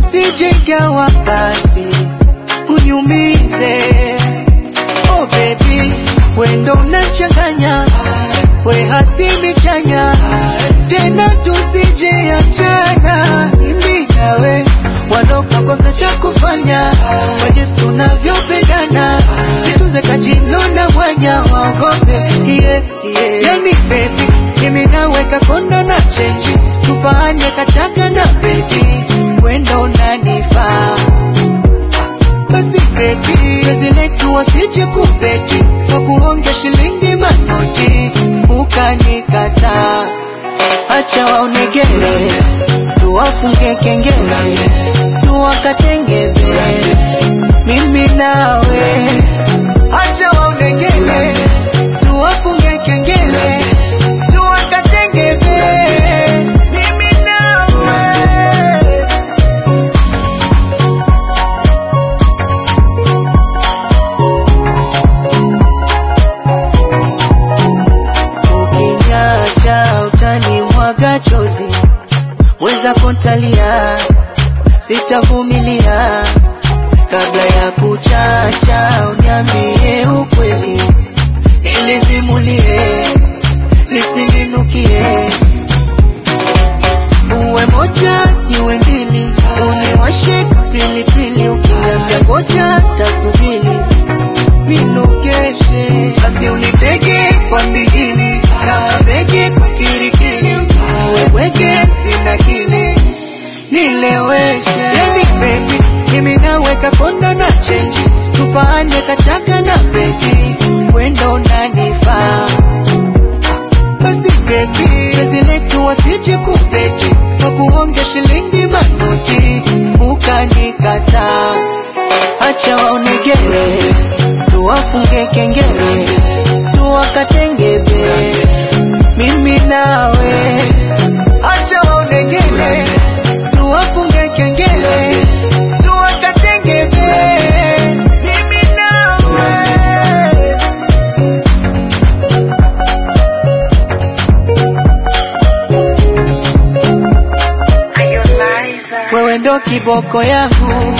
usijengawa basi uniumize. Oh baby, wendo unachanganya, we hasimi chanya, tena tusije achana, mimi nawe walokakosa cha kufanya, kwa jinsi tunavyopendana, nituze kajino na mwanya waogope, yeah, yeah. Yani baby, mimi nawe kakonda na chenji, tufanye kachaka na bedi, wendo unanifaa basi baby, penzi letu wasije kubeti kwa kuonge shilingi manoti, ukanikataa. Acha waonegere, tuwafunge kengele, tuwakatengebe, mimi nawe. Acha waonegere, tuwafunge kengele, tuwakatengebe, mimi nawe. Ukinyacha utani mwaga chozi, weza kontalia, sitavumilia. Kabla ya kuchacha, uniambie ukweli, nilizimulie, nisininukie. Uwe moja niwe mbili, uniwashe pilipili, ukiniambia ngoja tasubili ninogeshe basi unitege kwa mbigili kama begi kwa kirikiri uweweke sina kile nileweshe yani baby mimi naweka konda na chenji tufanye kachaka na begi wendo unanifaa basi baby pezi letu wasije kubeti kwa kuonge shilingi manoti ukanikataa acha waonegere tuwafunge kengele tuwakatengebe mimi nawe acha waonegere tuwafunge kengele tuwakatengebe mimi nawe wewe ndo kiboko yangu